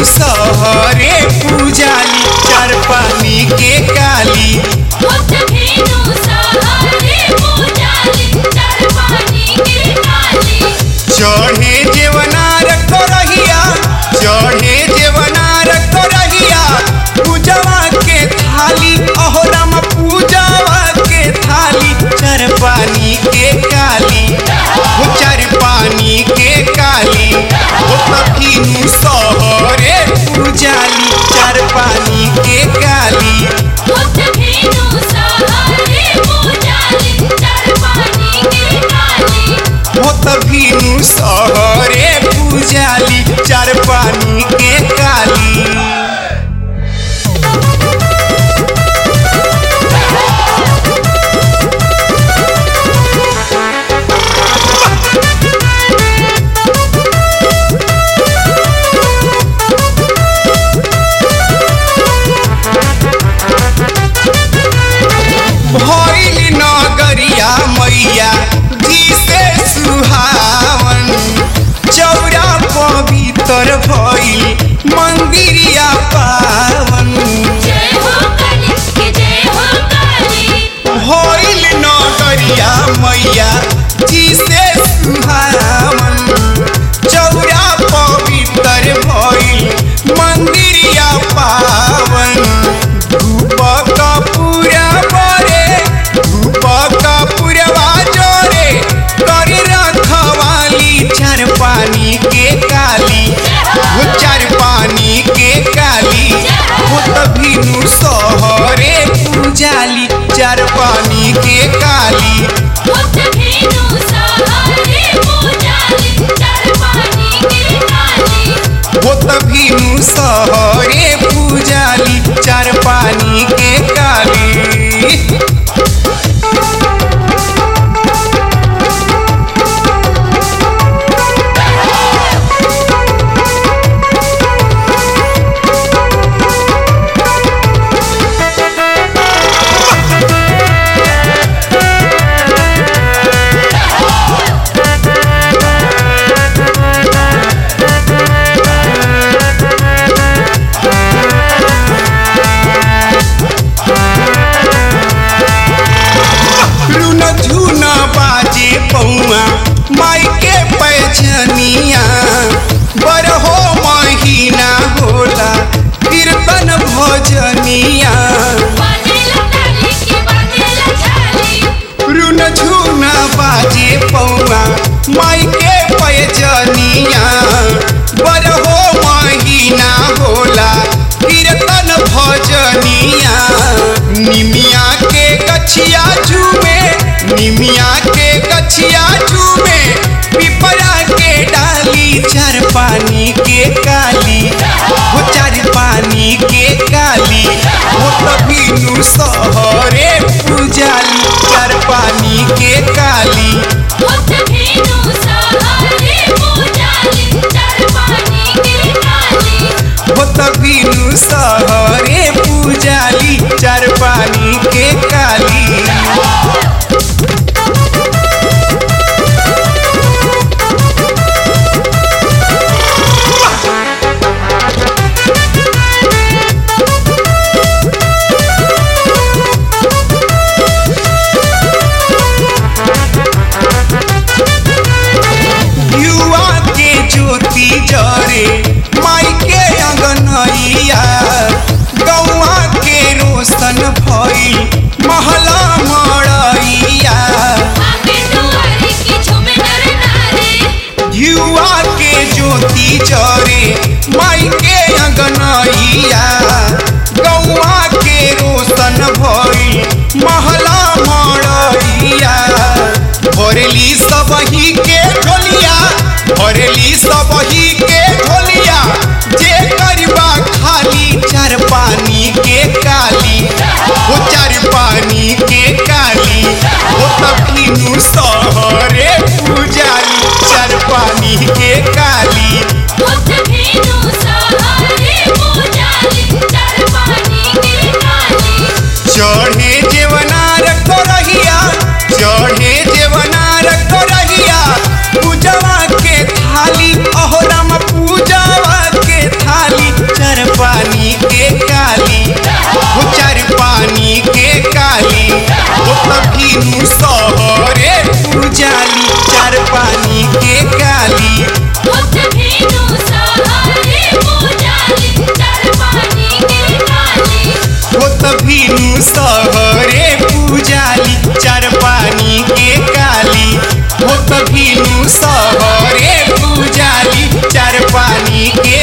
सहरे पूजाली चार पानी के काली होत भेनु सहारे पूजाली चार पानी के काली चढ़े जेवनार करहिया चढ़े जेवनार करहिया पूजवा के थाली अहो राम पूजवा के थाली चार पानी के काली हो चार पानी के काली हो तखिनु सहरे पूजाली चार पानी के काली होत भेनु सहारे पूजाली चार पानी के काली हो तभिनु सहरे पूजाली चार पानी के काली भइल नगरिया मैया जी से सुहावन चौरा पवित्र भइल मंदिरिया पावन जय हो काली के जय हो काली भइल नगरिया मैया जी से सुहावन चौरा पवित्र भइल मंदिरिया पावन धूप कपूरा बरे धूप कपूरवा जोरे करी रखवाली चार पानी के काली वो चार पानी के काली वो तभिनु सहरे पूजाली चार पानी के काली होत भेनु सहारे पूजाली चार पानी के काली वो तभिनु सहरे पूजाली चार पानी के काली रुन झुन बाजे पौआ माई के पैजनिया बरहो महीना होला कीर्तन भजनिया बाजेला ताली के बाजेला झाली रुन झुन बाजे पौआ माई के पैजनिया बरहो महीना होला कीर्तन भजनिया निमिया के गछिया झूमे निमिया के गछिया झूमे पिपरा के डाली चार पानी के काली वो चार पानी के काली वो तभिनु सहरे पूजाली चार पानी के काली होत भेनु सहारे पूजाली चार पानी के काली वो तभिनु सहरे पूजाली चार पानी के काली युवा के ज्योति जरे माई के अंगनैया गौआ के रोशन भीनु सहरे पूजाली चार पानी के काली होत भीनु सहारे पूजाली चार पानी के काली होत भीनु सहरे पूजाली चार पानी के काली होत भीनु सहरे पूजाली चार पानी के